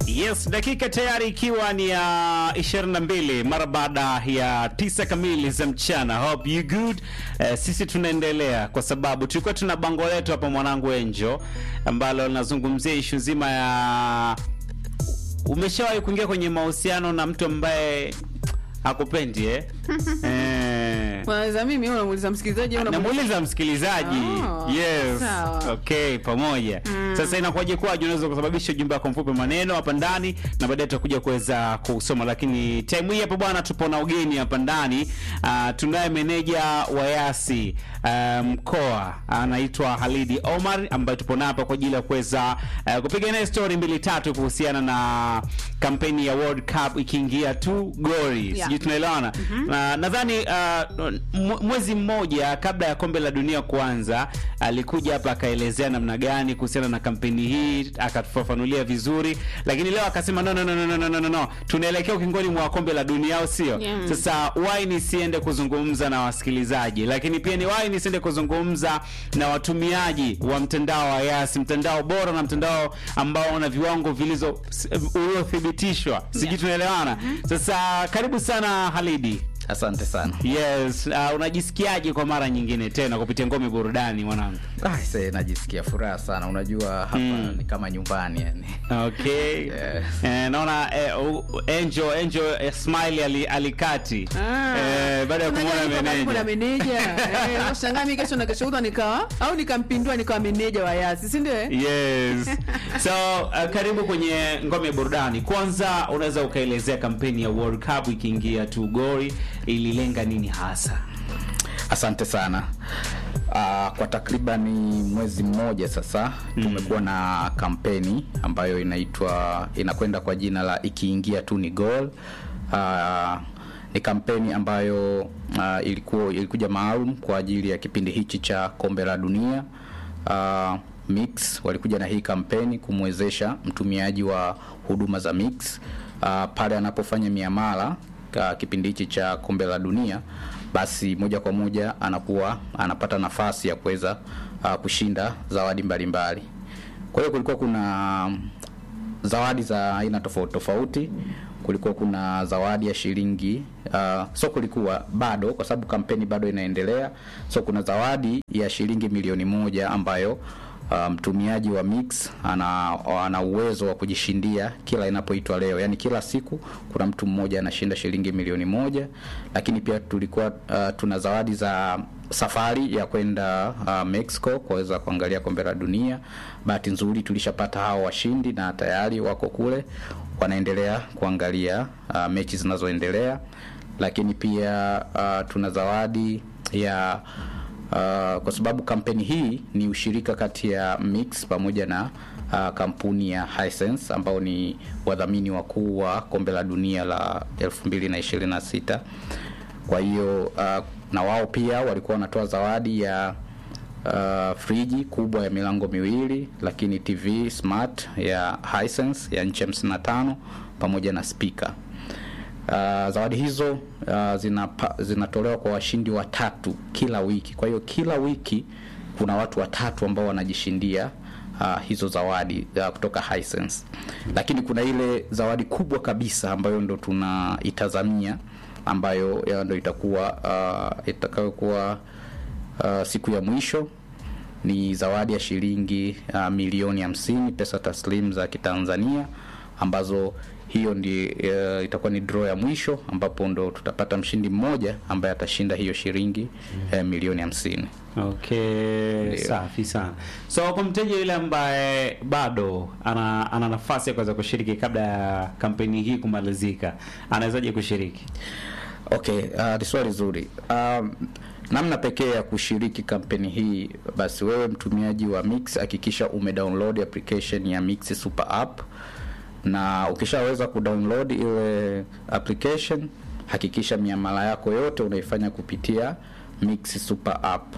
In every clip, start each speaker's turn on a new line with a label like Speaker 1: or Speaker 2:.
Speaker 1: Yes, dakika tayari ikiwa ni ya 22 mara baada ya tisa kamili za mchana. Hope you good. Eh, sisi tunaendelea kwa sababu tulikuwa tuna bango letu hapa mwanangu Enjo ambalo linazungumzia ishu nzima ya umeshawahi kuingia kwenye mahusiano na mtu ambaye hakupendi eh? eh.
Speaker 2: Kwanza mimi wewe unamuuliza msikilizaji au unamuuliza
Speaker 1: namuuliza msikilizaji
Speaker 2: Oh,
Speaker 1: yes
Speaker 2: sawa.
Speaker 1: okay pamoja sasa inakuwaje kwaje unaweza kusababisha ujumbe wako mfupi maneno hapa ndani na baadaye tutakuja kuweza kusoma lakini time hii hapa bwana tupo na ugeni hapa ndani uh, tunaye meneja wa yasi uh, mkoa anaitwa halidi omar ambaye tupo naye hapa kwa ajili ya kuweza uh, kupiga naye story mbili tatu kuhusiana na kampeni ya world cup ikiingia tu gori
Speaker 2: Yeah.
Speaker 1: sijui tunaelewana na nadhani uh, mwe- mwezi mmoja kabla ya kombe la dunia kuanza alikuja hapa akaelezea namna gani kuhusiana na kampeni hii akatufafanulia vizuri lakini leo akasema no, no, no, no, no, no, no, no. tunaelekea ukingoni mwa kombe la dunia au sio
Speaker 2: Yeah.
Speaker 1: sasa why nisiende kuzungumza na wasikilizaji lakini pia ni why nisiende kuzungumza na watumiaji wa mtandao wa yasi mtandao bora na mtandao ambao una viwango vilizo uliothibitishwa sijui tunaelewana sasa karibu sana halidi
Speaker 3: Asante sana.
Speaker 1: yes uh, unajisikiaje kwa mara nyingine tena kupitia ngome burudani mwanangu
Speaker 3: Ah, se, najisikia furaha sana. Unajua hapa
Speaker 1: Mm.
Speaker 3: ni kama nyumbani yani.
Speaker 1: okay
Speaker 3: Yeah.
Speaker 1: eh, naona eh, u- Angel Angel eh, smile ali, alikati
Speaker 2: Ah.
Speaker 1: eh, baada ya
Speaker 2: Unajua
Speaker 1: kumwona
Speaker 2: niko karibu na
Speaker 1: meneja
Speaker 2: meneja. Eh, unashangaa mimi kesho na kesho kutwa nikawa au nikampindua nikawa meneja wa Yasi, si ndio? eh?
Speaker 1: yes so uh, karibu kwenye ngome burudani kwanza unaweza ukaelezea kampeni ya world cup ikiingia tu gori ililenga nini hasa
Speaker 3: Asante sana. Uh, kwa takribani mwezi mmoja sasa tumekuwa na kampeni ambayo inaitwa inakwenda kwa jina la ikiingia tu ni goal. Uh, ni kampeni ambayo uh, ilikuwa ilikuja maalum kwa ajili ya kipindi hichi cha kombe la dunia. Uh, Mix walikuja na hii kampeni kumwezesha mtumiaji wa huduma za Mix uh, pale anapofanya miamala ka kipindi hichi cha kombe la dunia basi moja kwa moja anakuwa anapata nafasi ya kuweza uh, kushinda zawadi mbalimbali kwa hiyo kulikuwa kuna mm, zawadi za aina tofauti tofauti kulikuwa kuna zawadi ya shilingi uh, so kulikuwa bado kwa sababu kampeni bado inaendelea so kuna zawadi ya shilingi milioni moja ambayo uh, mtumiaji wa mix ana, ana uwezo wa kujishindia kila inapoitwa leo yaani kila siku kuna mtu mmoja anashinda shilingi milioni moja lakini pia tulikuwa uh, tuna zawadi za safari ya kwenda uh, mexico kuweza kuangalia kombe la dunia bahati nzuri tulishapata hao washindi na tayari wako kule wanaendelea kuangalia uh, mechi zinazoendelea lakini pia uh, tuna zawadi ya uh, kwa sababu kampeni hii ni ushirika kati ya mix pamoja na uh, kampuni ya Hisense ambao ni wadhamini wakuu wa kombe la dunia la 2026 kwa hiyo uh, na wao pia walikuwa wanatoa zawadi ya uh, friji kubwa ya milango miwili lakini tv smart ya Hisense ya nchi 55 pamoja na speaker Uh, zawadi hizo uh, zinapa, zinatolewa kwa washindi watatu kila wiki. Kwa hiyo kila wiki kuna watu watatu ambao wanajishindia uh, hizo zawadi uh, kutoka Hisense. Lakini kuna ile zawadi kubwa kabisa ambayo ndo tunaitazamia ambayo ya ndo itakuwa uh, itakayokuwa uh, siku ya mwisho ni zawadi ya shilingi uh, milioni hamsini pesa taslim za Kitanzania ambazo hiyo ndi uh, itakuwa ni draw ya mwisho ambapo ndo tutapata mshindi mmoja ambaye atashinda hiyo shilingi uh, milioni hamsini.
Speaker 1: okay
Speaker 3: Ndio.
Speaker 1: safi sana so kwa mteja yule ambaye bado ana, ana nafasi ya kuweza kushiriki kabla ya kampeni hii kumalizika anawezaje kushiriki
Speaker 3: Okay, uh, ni swali zuri. Um, namna pekee ya kushiriki kampeni hii, basi wewe mtumiaji wa Mix hakikisha umedownload application ya Mix Super App, na ukishaweza kudownload ile application, hakikisha miamala yako yote unaifanya kupitia Mix Super App,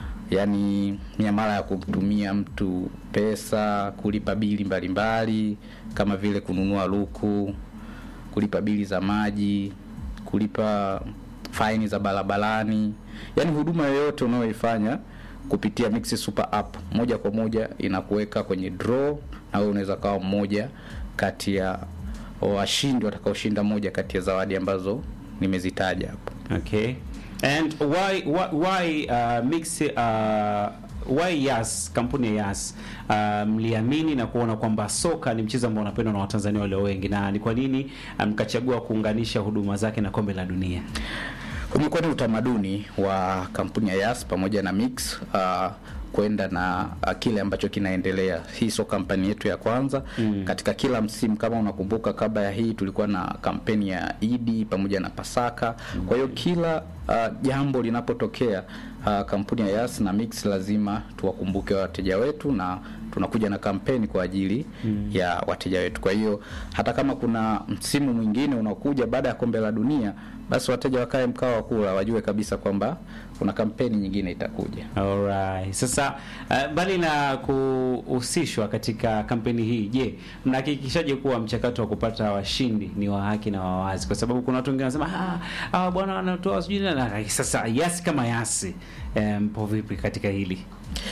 Speaker 3: yaani miamala ya kumtumia mtu pesa, kulipa bili mbalimbali kama vile kununua luku, kulipa bili za maji, kulipa faini za barabarani, yaani huduma yoyote unayoifanya kupitia Mix Super App moja kwa moja inakuweka kwenye draw, na wewe unaweza kawa mmoja kati ya washindi watakaoshinda moja kati ya zawadi ambazo nimezitaja hapo.
Speaker 1: Okay. And why why, why uh, mix uh, why Yas kampuni ya Yas uh, mliamini na kuona kwamba soka ni mchezo ambao unapendwa na Watanzania walio wengi na ni kwa nini uh, mkachagua kuunganisha huduma zake na kombe la dunia?
Speaker 3: Umekuwa ni utamaduni wa kampuni ya Yas pamoja na Mix uh, kwenda na uh, kile ambacho kinaendelea. Hii sio kampeni yetu ya kwanza mm. Katika kila msimu, kama unakumbuka, kabla ya hii tulikuwa na kampeni ya Idi pamoja na Pasaka mm. Kwa hiyo kila uh, jambo linapotokea uh, kampuni ya Yas na Mix lazima tuwakumbuke wateja wetu na tunakuja na kampeni kwa ajili mm. ya wateja wetu. Kwa hiyo hata kama kuna msimu mwingine unakuja baada ya kombe la dunia, basi wateja wakae mkao wa kula, wajue kabisa kwamba kuna kampeni nyingine itakuja.
Speaker 1: Alright. Sasa uh, mbali na kuhusishwa katika kampeni hii, je, mnahakikishaje kuwa mchakato wa kupata washindi ni wa haki na wa wazi? Kwa sababu kuna watu wengine wanasema ah, ah bwana wanatoa sijui na na- sasa Yasi kama Yasi eh, mpo vipi katika hili?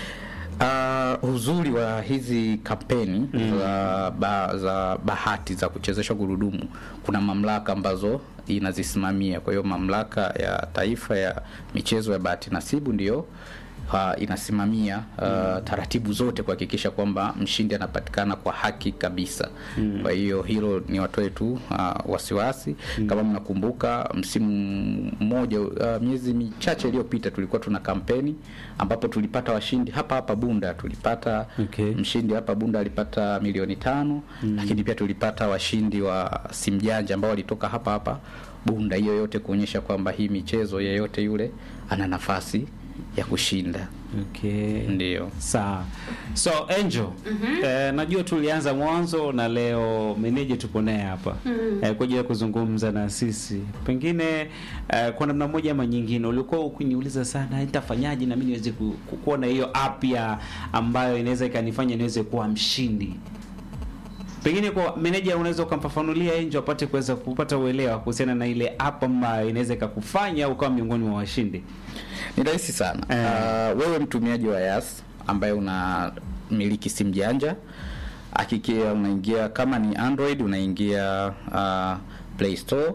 Speaker 3: Uh, uzuri wa hizi kampeni mm. za, ba, za bahati za kuchezeshwa gurudumu, kuna mamlaka ambazo inazisimamia. Kwa hiyo mamlaka ya taifa ya michezo ya bahati nasibu ndiyo uh, inasimamia uh, taratibu zote kuhakikisha kwamba mshindi anapatikana kwa haki kabisa. Mm. Kwa hiyo hilo ni watoe tu uh, wasiwasi. Mm. Kama mnakumbuka msimu mmoja uh, miezi michache iliyopita tulikuwa tuna kampeni ambapo tulipata washindi hapa hapa Bunda, tulipata
Speaker 1: Okay.
Speaker 3: mshindi hapa Bunda alipata milioni tano mm. lakini pia tulipata washindi wa simjanja ambao walitoka hapa hapa Bunda. Hiyo yote kuonyesha kwamba hii michezo yeyote yule ana nafasi ya kushinda.
Speaker 1: Okay.
Speaker 3: Ndio.
Speaker 1: Sawa. So Angel, eh, najua tulianza mwanzo na leo meneja tupo naye hapa eh, kwa ajili ya kuzungumza na sisi. Pengine eh, kwa namna moja ama nyingine ulikuwa ukiniuliza sana nitafanyaje na mimi niweze ku- ku- kuona hiyo app ya ambayo inaweza ikanifanya niweze kuwa mshindi. Pengine kwa meneja unaweza ukamfafanulia Angel apate kuweza kupata uelewa kuhusiana na ile app ambayo inaweza ikakufanya ukawa miongoni mwa washindi.
Speaker 3: Ni rahisi sana.
Speaker 1: Eh.
Speaker 3: Uh, wewe mtumiaji wa Yas ambaye unamiliki simu janja, akikia unaingia kama ni Android unaingia uh, Play Store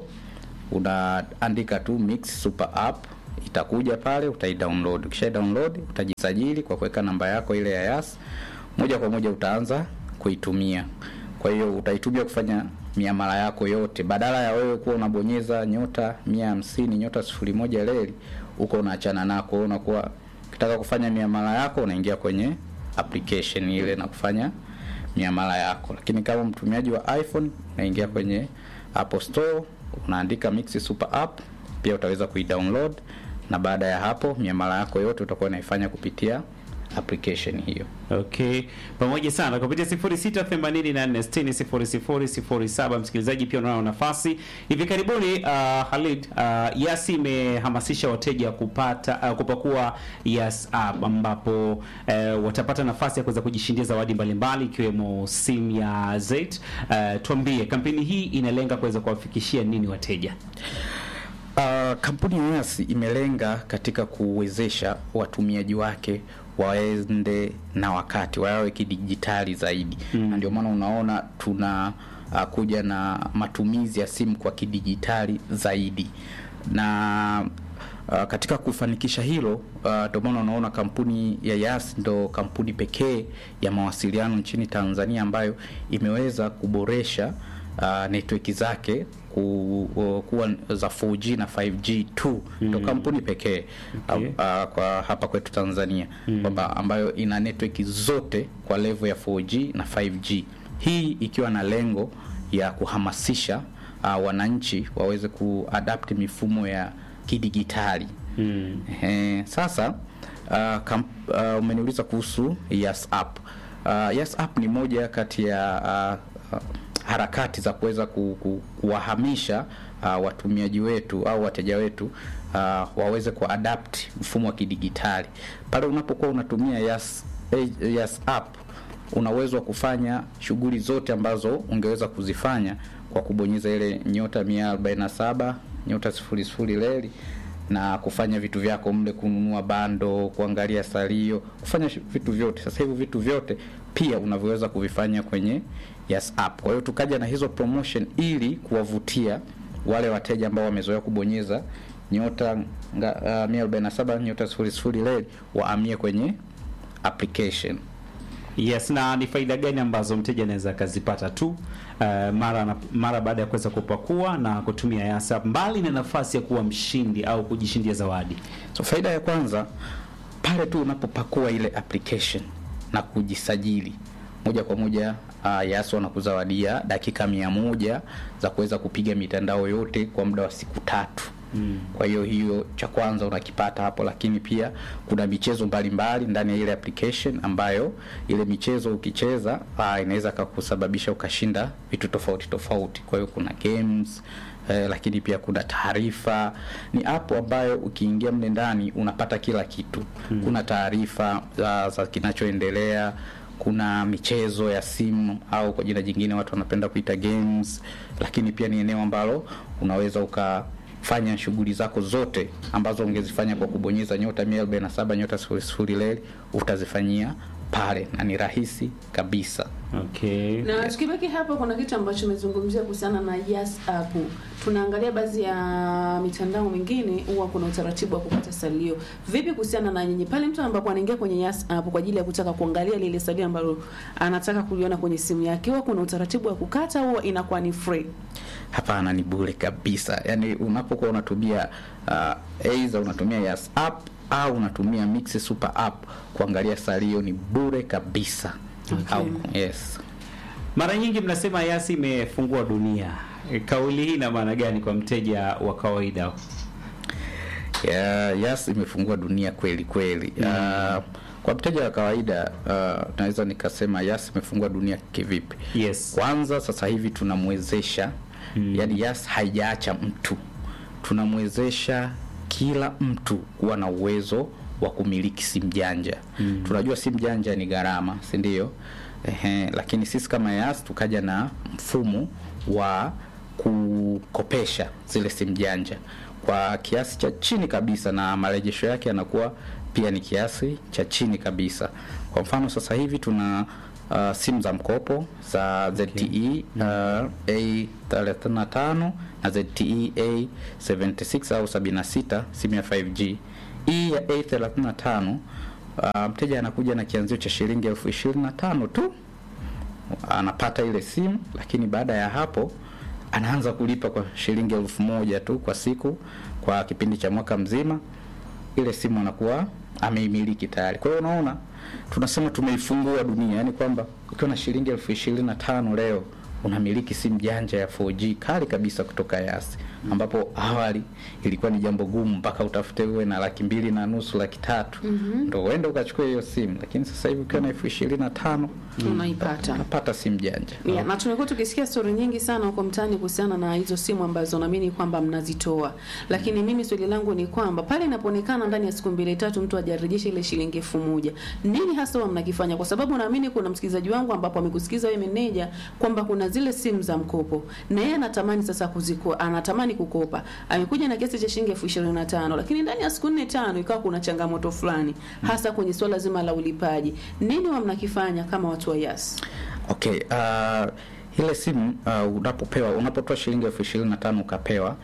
Speaker 3: unaandika tu Mix Super App itakuja pale, utaidownload. Ukisha download utajisajili kwa kuweka namba yako ile ya Yas, moja kwa moja utaanza kuitumia. Kwa hiyo utaitumia kufanya miamala yako yote, badala ya wewe kuwa unabonyeza nyota mia hamsini nyota sifuri moja leli huko unaachana nako, wewe unakuwa ukitaka kufanya miamala yako unaingia kwenye application ile na kufanya miamala yako. Lakini kama mtumiaji wa iPhone unaingia kwenye Apple Store unaandika Mix Super App, pia utaweza kuidownload na baada ya hapo miamala yako yote utakuwa unaifanya kupitia application hiyo.
Speaker 1: Okay, pamoja sana kupitia 0684600007. Msikilizaji, pia unaona nafasi hivi karibuni. Uh, Khalid, uh, Yasi imehamasisha wateja kupata uh, kupakua Yas app ambapo uh, watapata nafasi ya kuweza kujishindia zawadi mbalimbali ikiwemo simu ya Zet. Uh, tuambie kampeni hii inalenga kuweza kuwafikishia nini wateja?
Speaker 3: Uh, kampuni ya Yas imelenga katika kuwezesha watumiaji wake waende na wakati wawe kidijitali zaidi mm. na ndio maana unaona tuna uh, kuja na matumizi ya simu kwa kidijitali zaidi na uh, katika kufanikisha hilo uh, ndio maana unaona kampuni ya Yas ndo kampuni pekee ya mawasiliano nchini Tanzania ambayo imeweza kuboresha uh, network zake ku, uh, kuwa za 4G na 5G tu ndo kampuni pekee
Speaker 1: Okay.
Speaker 3: uh, uh, kwa hapa kwetu Tanzania kwamba ambayo ina network zote kwa level ya 4G na 5G, hii ikiwa na lengo ya kuhamasisha uh, wananchi waweze kuadapt mifumo ya kidigitali
Speaker 1: Mm.
Speaker 3: Ehe, sasa uh, kam, uh, umeniuliza kuhusu Yas app. Uh, Yas app ni moja kati ya uh, uh, harakati za kuweza ku, ku, kuwahamisha uh, watumiaji wetu au wateja wetu uh, waweze kuadapt mfumo wa kidigitali. Pale unapokuwa unatumia Yas, eh, Yas app una uwezo wa kufanya shughuli zote ambazo ungeweza kuzifanya kwa kubonyeza ile nyota 147 nyota sifuri sifuri leli na kufanya vitu vyako mle, kununua bando, kuangalia salio, kufanya shi- vitu vyote. Sasa hivi vitu vyote pia unavyoweza kuvifanya kwenye Yas app. Kwa hiyo tukaja na hizo promotion ili kuwavutia wale wateja ambao wamezoea kubonyeza nyota nga- uh, 147 nyota 00 leli waamie kwenye application.
Speaker 1: Yes, na ni faida gani ambazo mteja anaweza akazipata tu uh, mara na, mara baada ya kuweza kupakua na kutumia Yas app, mbali na nafasi ya kuwa mshindi au kujishindia zawadi?
Speaker 3: So faida ya kwanza pale tu unapopakua ile application na kujisajili moja kwa moja uh, Yas wanakuzawadia dakika mia moja za kuweza kupiga mitandao yote kwa muda wa siku tatu. Mm. Kwa hiyo hiyo cha kwanza unakipata hapo, lakini pia kuna michezo mbalimbali ndani ya ile application ambayo ile michezo ukicheza uh, inaweza kakusababisha ukashinda vitu tofauti tofauti. Kwa hiyo kuna games eh, lakini pia kuna taarifa. Ni app ambayo ukiingia mle ndani unapata kila kitu. Kuna taarifa za, za kinachoendelea, kuna michezo ya simu au kwa jina jingine watu wanapenda kuita games, lakini pia ni eneo ambalo unaweza ukafanya shughuli zako zote ambazo ungezifanya kwa kubonyeza nyota 147 nyota 00 leli utazifanyia pale na ni rahisi kabisa.
Speaker 1: Okay.
Speaker 2: na tukibaki hapo kuna kitu ambacho umezungumzia kuhusiana na Yas app. Tunaangalia baadhi ya mitandao mingine huwa kuna utaratibu wa kupata salio. Vipi kuhusiana na nyinyi pale mtu ambapo anaingia kwenye Yas app kwa ajili ya kutaka kuangalia lile salio ambalo anataka kuliona kwenye simu yake, huwa kuna utaratibu wa kukata, huwa inakuwa ni free?
Speaker 3: Hapana, ni bure kabisa. Yaani unapokuwa unatumia uh, aidha unatumia Yas app au unatumia Mix Super app kuangalia salio ni bure kabisa.
Speaker 2: Okay.
Speaker 3: Au, yes.
Speaker 1: Mara nyingi mnasema Yas imefungua dunia. E, Kauli hii ina maana gani kwa mteja wa kawaida?
Speaker 3: Ya, Yas imefungua dunia kweli kweli. Uh, kwa mteja wa kawaida uh, naweza nikasema Yas imefungua dunia kivipi?
Speaker 1: Yes.
Speaker 3: Kwanza sasa hivi tunamwezesha mm. yani Yas haijaacha mtu, tunamwezesha kila mtu kuwa na uwezo wa kumiliki simu janja mm. tunajua simu janja ni gharama, si ndio? Ehe, lakini sisi kama Yas tukaja na mfumo wa kukopesha zile simu janja kwa kiasi cha chini kabisa, na marejesho yake yanakuwa pia ni kiasi cha chini kabisa. Kwa mfano sasa hivi tuna uh, simu za mkopo za ZTE uh, A35 na ZTE A76 au 76 simu ya 5G. Hii ya A35 uh, mteja anakuja na kianzio cha shilingi elfu ishirini na tano tu anapata ile simu, lakini baada ya hapo anaanza kulipa kwa shilingi elfu moja tu kwa siku kwa kipindi cha mwaka mzima. Ile simu anakuwa ameimiliki tayari. Kwa hiyo unaona, tunasema tumeifungua dunia, yani kwamba ukiwa na shilingi elfu ishirini na tano leo unamiliki simu janja ya 4G kali kabisa kutoka Yas, ambapo awali ilikuwa ni jambo gumu mpaka utafute uwe na laki mbili na nusu laki tatu ndo uende ukachukua hiyo simu, lakini sasa hivi ukiwa na elfu ishirini na tano
Speaker 2: Unaipata.
Speaker 3: unapata simu janja.
Speaker 2: Yeah, na tumekuwa tukisikia stori nyingi sana huko mtaani kuhusiana na hizo simu ambazo naamini kwamba mnazitoa, lakini mimi swali langu ni kwamba pale inapoonekana ndani ya siku mbili tatu mtu hajarejesha ile shilingi elfu moja nini hasa huwa mnakifanya? Kwa sababu naamini kuna msikilizaji wangu ambapo amekusikiza wewe meneja kwamba kuna zile simu za mkopo na yeye anatamani sasa kuzikoa, anatamani kukopa, amekuja na kiasi cha shilingi elfu ishirini na tano lakini ndani ya siku nne tano ikawa kuna changamoto fulani, hasa kwenye swala zima la ulipaji. Nini huwa mnakifanya kama watu wa Yas?
Speaker 3: Okay, uh, ile simu uh, unapopewa unapotoa shilingi elfu ishirini na tano ukapewa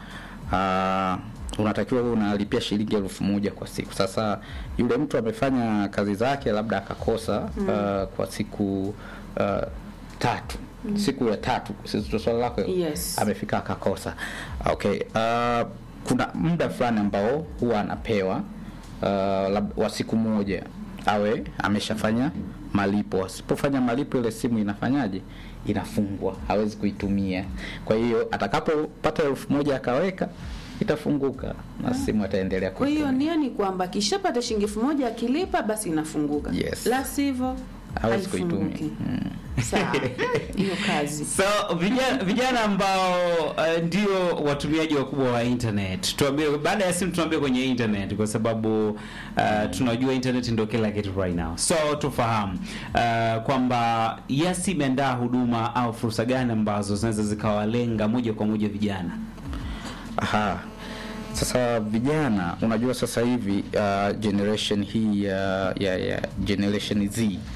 Speaker 3: uh, unatakiwa uwe unalipia shilingi elfu moja kwa siku. Sasa yule mtu amefanya kazi zake labda akakosa uh, kwa siku uh, tatu siku ya tatu, sisi swala lako
Speaker 2: Yes.
Speaker 3: amefika akakosa. Okay, uh, kuna muda fulani ambao huwa anapewa uh, lab- wa siku moja awe ameshafanya malipo. Asipofanya malipo, ile simu inafanyaje? Inafungwa, hawezi kuitumia. Kwa hiyo atakapopata elfu moja akaweka, itafunguka na simu ataendelea
Speaker 2: Kwa hiyo
Speaker 3: kuitumia.
Speaker 2: nia ni kwamba akishapata shilingi elfu moja akilipa basi inafunguka.
Speaker 3: Yes.
Speaker 2: La sivyo
Speaker 3: Hawezi
Speaker 2: haifunguki.
Speaker 3: kuitumia. Mm.
Speaker 2: Sawa. Hiyo kazi.
Speaker 1: So vijana, vijana ambao uh, ndio watumiaji wakubwa wa internet, tuambie baada ya simu, tuambie kwenye internet, kwa sababu uh, tunajua internet ndio kila kitu right now. So tufahamu uh, kwamba Yas imeandaa huduma au fursa gani ambazo zinaweza zikawalenga moja kwa moja vijana.
Speaker 3: Aha. Sasa vijana, unajua sasa hivi uh, generation hii ya, ya, ya generation Z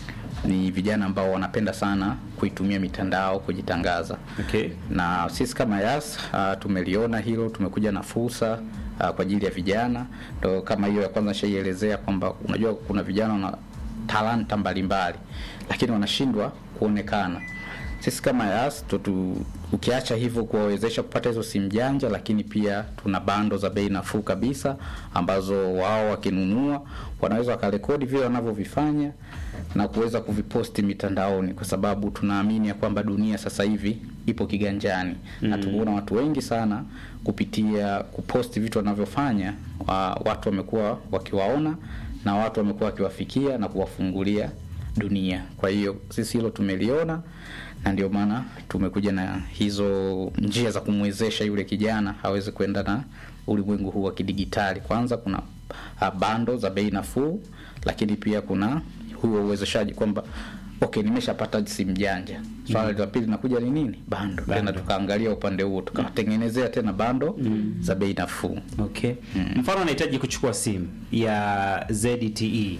Speaker 3: ni vijana ambao wanapenda sana kuitumia mitandao kujitangaza
Speaker 1: Okay.
Speaker 3: na sisi kama Yas uh, tumeliona hilo, tumekuja na fursa uh, kwa ajili ya vijana. Ndo kama hiyo ya kwanza nishaielezea kwamba unajua kuna vijana wana talanta mbalimbali, lakini wanashindwa kuonekana. Sisi kama Yas tutu, ukiacha hivyo kuwawezesha kupata hizo simu janja, lakini pia tuna bando za bei nafuu kabisa ambazo wao wakinunua wanaweza wakarekodi vile wanavyovifanya na kuweza kuviposti mitandaoni, kwa sababu tunaamini ya kwamba dunia sasa hivi ipo kiganjani mm. na tumeona watu wengi sana kupitia kuposti vitu wanavyofanya, wa, watu wamekuwa wakiwaona na watu wamekuwa wakiwafikia na kuwafungulia dunia. Kwa hiyo sisi hilo tumeliona na ndio maana tumekuja na hizo njia za kumwezesha yule kijana aweze kwenda na ulimwengu huu wa kidigitali. Kwanza kuna uh, bando za bei nafuu, lakini pia kuna huo uwezeshaji kwamba okay, nimeshapata simu janja. Swala la pili linakuja ni nini? Bando. Tena tukaangalia upande huo tukawatengenezea tena bando za bei nafuu.
Speaker 1: Okay. Mfano anahitaji kuchukua simu ya ZTE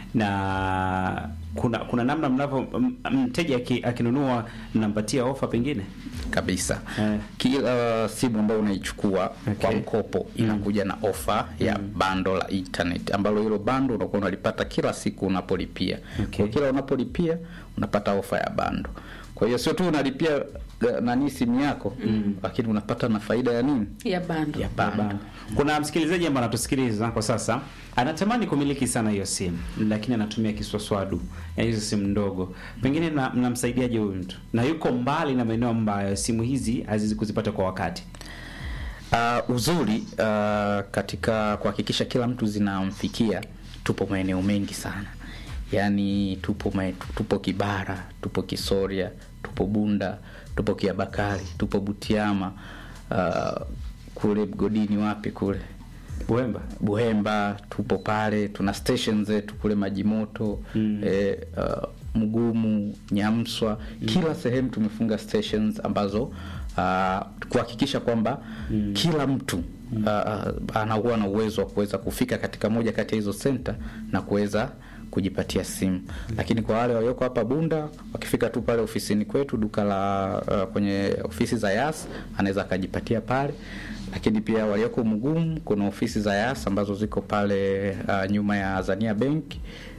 Speaker 1: na kuna kuna namna mnavyo m- mteja aki- akinunua mnampatia ofa pengine?
Speaker 3: kabisa
Speaker 1: Eh.
Speaker 3: kila simu ambayo unaichukua kwa
Speaker 1: Okay.
Speaker 3: mkopo inakuja na ofa ya bando la internet ambalo hilo bando unakuwa unalipata kila siku unapolipia
Speaker 1: Okay.
Speaker 3: kwa kila unapolipia unapata ofa ya bando kwa hiyo sio tu unalipia eh, nani simu yako lakini unapata na faida ya nini
Speaker 2: ya bando
Speaker 3: ya bando
Speaker 1: Bana. Kuna msikilizaji ambaye anatusikiliza kwa sasa anatamani kumiliki sana hiyo simu lakini anatumia kiswaswadu ya hizo simu ndogo. Pengine na- mnamsaidiaje huyu mtu? Na yuko mbali na maeneo ambayo simu hizi haziwezi kuzipata kwa wakati.
Speaker 3: Uh, uzuri uh, katika kuhakikisha kila mtu zinamfikia, tupo maeneo mengi sana, yaani tupo mae, tupo Kibara, tupo Kisoria, tupo Bunda, tupo Kiabakari, tupo Butiama, uh, kule Mgodini, wapi kule
Speaker 1: Buemba.
Speaker 3: Buhemba tupo pale, tuna station zetu kule Maji Moto mm. eh, uh, Mgumu, Nyamswa mm. kila sehemu tumefunga stations ambazo uh, kuhakikisha kwamba mm. kila mtu uh, anakuwa na uwezo wa kuweza kufika katika moja kati ya hizo center na kuweza kujipatia simu lakini kwa wale walioko hapa Bunda wakifika tu pale ofisini kwetu duka la uh, kwenye ofisi za Yas anaweza akajipatia pale lakini pia walioko Mgumu kuna ofisi za Yas ambazo ziko pale uh, nyuma ya Azania Bank